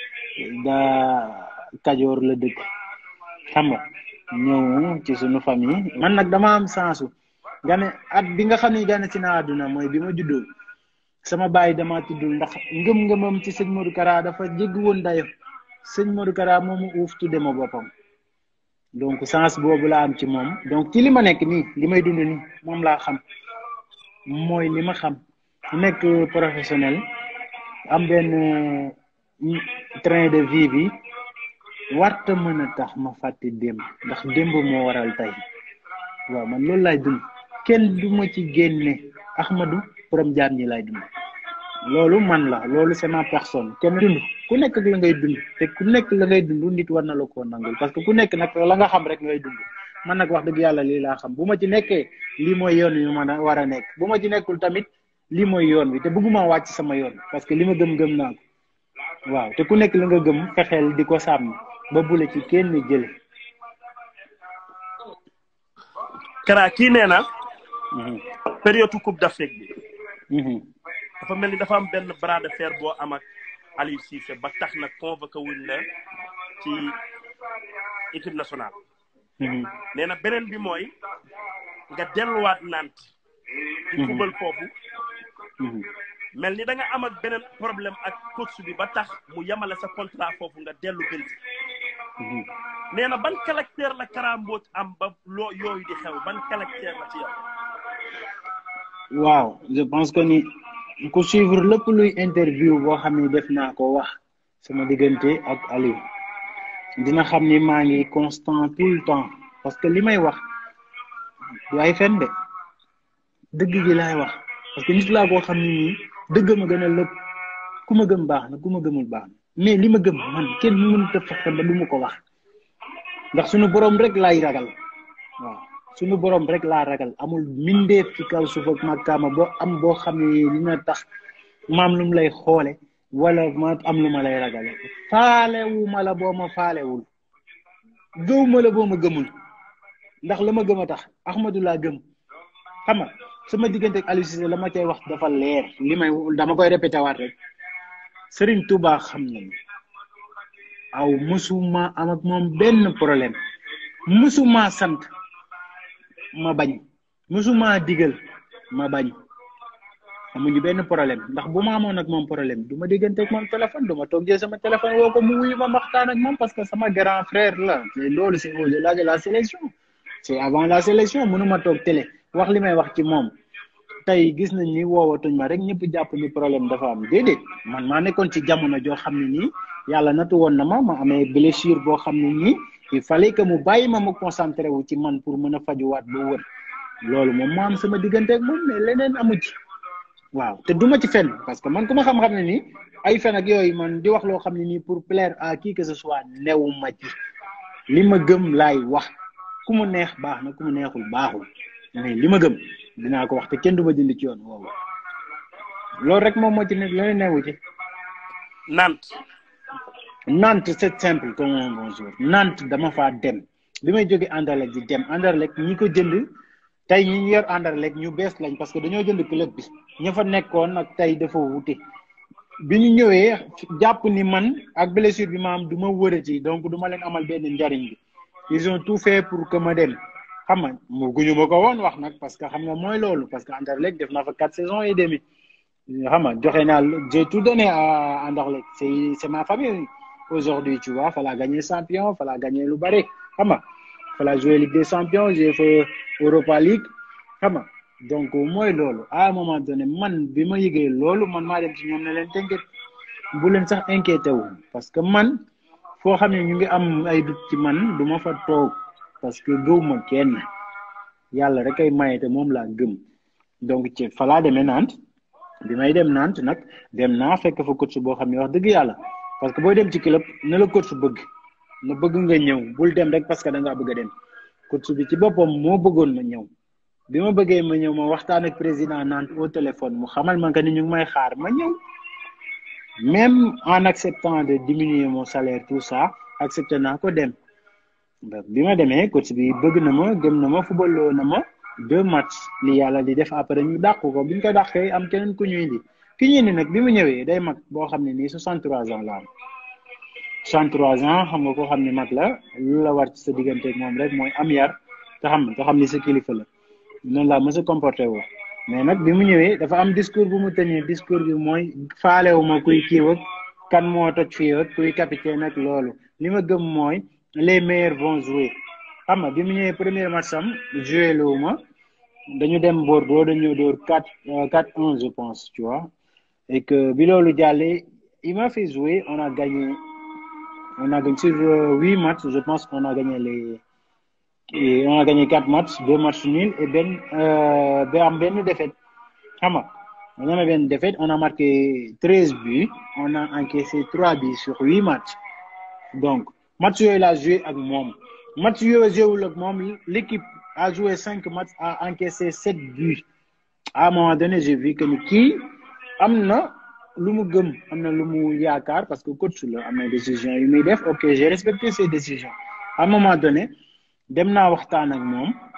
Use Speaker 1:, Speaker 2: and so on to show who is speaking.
Speaker 1: daa kajoor la dëkk xam nga ñëw ci suñu famille man nag dama am sensu nga ne at bi nga xam ne gane si naa àdduna mooy bi ma juddoo sama baay dama tuddul ndax ngëm-ngëmam ci sëñ Modou Kara dafa jéggi woon dayo sëñ Modou Kara moomu uuf tudde ma boppam donc sens boobu laa am ci moom donc ci li ma nekk nii li may dund nii moom laa xam mooy li ma xam nekk professionnel am benn train de vie bi warta mën a tax ma fàtte démb ndax démb moo waral tey waaw man loolu laay dund kenn du ma ci génne Ahmadou borom jaam ñi laay dund loolu man la loolu c'est ma personne kenn dund ku nekk ak la ngay dund te ku nekk la ngay dund nit war na la koo nangul parce que ku nekk nag la nga xam rek ngay dund man nag wax dëgg yàlla lii laa xam bu ma ci nekkee lii mooy yoon wi ma war a nekk bu ma ci nekkul tamit lii mooy yoon wi te bëgguma wàcc sama yoon parce que li ma gëm-gëm naa ko waaw te ku nekk la nga gëm fexeel di ko sàmm ba bule ci kenn jële
Speaker 2: Kara kii nee na période coupe d'Afrique bi dafa mel ni dafa am benn bras de fer boo am ak Aliou Cissé ba tax na convoqué wuñ la ci équipe nationale nee na beneen bi mooy nga delluwaat Nantes di fubal foofu mel ni da nga am ak beneen problème ak coach bi ba tax mu yemale sa contrat foofu nga dellu Belgique nee na ban caractère la Kara Mbodj am ba loo yooyu di xew ban caractère la ci yow
Speaker 1: waaw je pense que ni ku suivre lépp luy interview boo xam ne def naa ko wax sama diggante ak Aliou dina xam ni maa ngi constant tout le temps parce que li may wax du ay fen de dëgg gi laay wax parce que nit laa koo xam ne nii dëgg ma gën a lépp ku ma gëm baax na ku ma gëmul baax na mais li ma gëm man kenn mënut a fexe ba du ma ko wax ndax suñu borom rek laay ragal waaw suñu borom rek laa ragal amul mindeef ci kaw suuf ak màkkaama boo am boo xam ne dina tax maam lu mu lay xoole wala ma am lu ma lay ragale faalewu ma la boo ma faalewul gëw ma la boo ma gëmul ndax la ma gëm a tax Ahmadou laa gëm xam nga sama diggante ak Aliou Cissé la ma cay wax dafa leer li may dama koy répété waat rek Serigne Touba xam na aw musuma am ak moom benn problème musuma sant ma bañ musuma digal ma bañ amuñu benn problème ndax bu ma amoon ak moom problème du ma diggante ak moom téléphone du ma toog jël sama téléphone woo ko mu wuyu ma waxtaan ak moom parce que sama grand frère la te loolu c'est au-delà de la sélection c'est avant la sélection mënuma toog télé wax li may wax ci moom tey gis nañ ni woowatuñ ma rek ñëpp jàpp ni problème dafa am déedéet man maa nekkoon ci jamono joo xam ne nii yàlla natu woon na ma ma amee blessure boo xam ne nii il fallait que mu bàyyi ma ma concentré wu ci man pour mën a fajuwaat ba wër loolu moom moo am sama diggante ak moom mais leneen amu ci waaw te duma ci fen parce que man ku ma xam-xam ne nii ay fen ak yooyu man di wax loo xam ne nii pour plaire à qui que ce soit newu ma ci li ma gëm laay wax ku mu neex baax na ku mu neexul baaxul mais li ma gëm dinaa ko wax te kenn du ma dindi ci yoon woowu loolu rek moom moo ci nekk leneen newu ci
Speaker 2: Nantes
Speaker 1: Nantes c'est simple comme un bonjour Nantes dama faa dem bi may jóge Anderlecht di dem Anderlecht ñi ko jënd tey ñi ñu yor Anderlecht ñu bees lañ parce que dañoo jënd club bi ña fa nekkoon ak tey dafa wute bi ñu ñëwee jàpp ni man ak blessure bi ma am du ma wërati donc du ma leen amal benn njariñ bi ils ont tout fait pour que ma dem xam nga mu guñu ma ko woon wax nag parce que xam nga mooy loolu parce que Anderlecht def naa fa quatre saisons et demi xam nga joxe naa j'ai tout donné à Anderlecht c'est c'est ma famille aujourd'hui tu vois fallait gagner champion fallait gagner lu bari xam nga fallait jouer Ligue des champions j'ai fait Europa League xam nga donc mooy loolu à un moment donné man bi ma yëgee loolu man maa dem ci ñoom ne leen tënket bu leen sax inquiété wu parce que man foo xam ne ñu ngi am ay dut ci man du ma fa toog parce que gëw ma kenn yàlla rek ay maye te moom laa gëm donc ci falaa demee Nantes bi may dem Nantes nag dem naa fekk fa coach boo xam ne wax dëgg yàlla parce que booy dem ci club na la coach bëgg na bëgg nga ñëw bul dem rek parce que da ngaa bëgg a dem coach bi ci boppam moo bëggoon ma ñëw bi ma bëggee ma ñëw ma waxtaan ak président Nantes au téléphone mu xamal ma que ni ñu ngi may xaar ma ñëw même en acceptant de diminuer mon salaire tout ça accepté naa ko dem bi ma demee coach bi bëgg na ma gëm na ma footballoo na ma deux matchs li yàlla di def après ñu dàq ko bi ñu ko dàqee am keneen ku ñu indi ki ñu indi nag bi mu ñëwee day mag boo xam ne nii 63 ans la am 63 ans xam nga ko xam ni mag la lu la war ci sa diggante ak moom rek mooy am yar te xam te xam ni sa kilifa la noonu laa mës a comporté woo mais nag bi mu ñëwee dafa am discours bu mu tenir discours bi mooy faalewu ma kuy kiiw ak kan moo toj fii ak kuy capitaine ak loolu li ma gëm mooy les meilleurs vont jouer xam nga bi mu ñëwee premier match am joué loo ma dañu dem Bordeaux dañu dóor quatre quatre un je pense tu vois et que bi loolu jàllee il m'a fait jouer on a gagné on a gagné sur huit matchs je pense qu'on a gagné les et on a gagné quatre matchs deux matchs nuls et benn ba am benn défaite xam nga on a benn défaite on a marqué treize buts on a encaissé trois buts sur huit matchs donc match yooyu laa joué ak moom match yooyu joué ak moom l'équipe a joué cinq matchs a encaissé sept buts à un moment donné j'ai vu que ni kii am na lu mu gëm am na lu mu yaakaar parce que coach la am na décision yu muy def ok j'ai respecté ses décisions à un moment donné dem naa waxtaan ak moom